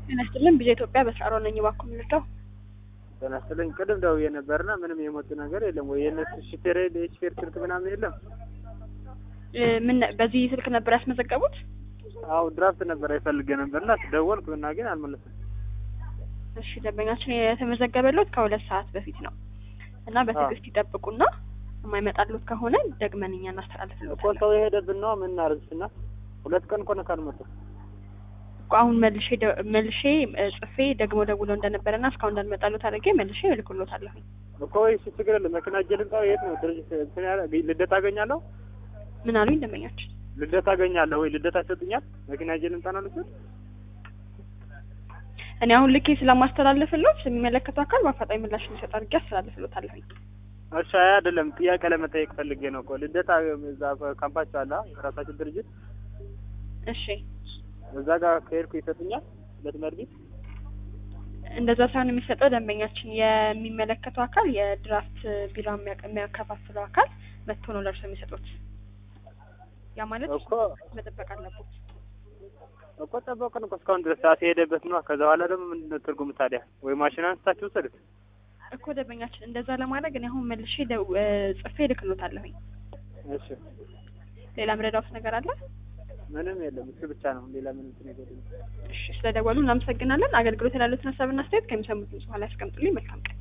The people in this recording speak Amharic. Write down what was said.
ጤና ይስጥልን ቢዜ ኢትዮጵያ በስራ ነኝ። እባክዎ ምንድነው? ጤና ይስጥልኝ። ቅድም ደውዬ ነበርና ምንም የመጡ ነገር የለም ወይ የእነሱ ሹፌር የሹፌር ስልክ ምናምን የለም? እ ምን በዚህ ስልክ ነበር ያስመዘገቡት? አዎ ድራፍት ነበር አይፈልገ ነበርና ደወልኩ እና ግን አልመለስም። እሺ ደንበኛችን የተመዘገበለት ከሁለት ሰዓት በፊት ነው እና በትዕግስት ይጠብቁና የማይመጣሉት ከሆነ ደግመን እኛ እኮ እናስተላልፍልዎታለን። ሰው የሄደብን ነው ምን እናደርግና ሁለት ቀን እኮ ነው ካልመጡ እኮ አሁን መልሼ ደ- መልሼ እ ጽፌ ደግሞ ደውሎ እንደነበረና እስካሁን እንዳልመጣሉት አድርጌ መልሼ እልክልዎታለሁ። እኮ ወይ እሱ ችግር የለም መኪና እጄ ልምጣ የት ነው ድርጅት እንትን ያለ ልደታ አገኛለሁ ምን አሉኝ ደንበኛችን? ልደታ አገኛለሁ ወይ ልደታ ይሰጡኛል መኪና እጄ ልምጣ ነው ልስጥ እኔ አሁን ልኬ ስለማስተላልፍልዎት የሚመለከተው አካል በአፋጣኝ ምላሽ እንዲሰጥ አድርጌ አስተላልፍልዎታለሁ። እሺ አይ አይደለም ጥያቄ ለመጠየቅ ፈልጌ ነው እኮ ልደታ እዛ ካምፓቸው አለ የራሳቸው ድርጅት እሺ እዛ ጋር ከሄድኩ ይሰጡኛል ለትምህርት ቤት እንደዛ ሳይሆን የሚሰጠው ደንበኛችን የሚመለከተው አካል የድራፍት ቢራ የሚያቀ- የሚያከፋፍለው አካል መጥቶ ነው ለእርሶ የሚሰጡት። ያ ማለት እኮ መጠበቅ አለበት። እኮ ጠበቅን እኮ እስካሁን ድረስ ሰዓት የሄደበት ነው። ከዛ በኋላ ደግሞ ምንድን ነው ትርጉም ታዲያ? ወይ ማሽን አንስታችሁ ውሰዱት። እኮ ደንበኛችን እንደዛ ለማድረግ እኔ አሁን መልሼ ደው- እ ጽፌ እልክልዎታለሁኝ። እሺ ሌላ ምረዳውት ነገር አለ? ምንም የለም እሱ ብቻ ነው። ሌላ ምን እንትን የለም። እሺ ስለደወሉ እናመሰግናለን። አገልግሎት ያሉትን ሀሳብና አስተያየት ከሚሰሙት በኋላ ያስቀምጡልኝ። መልካም ቀን።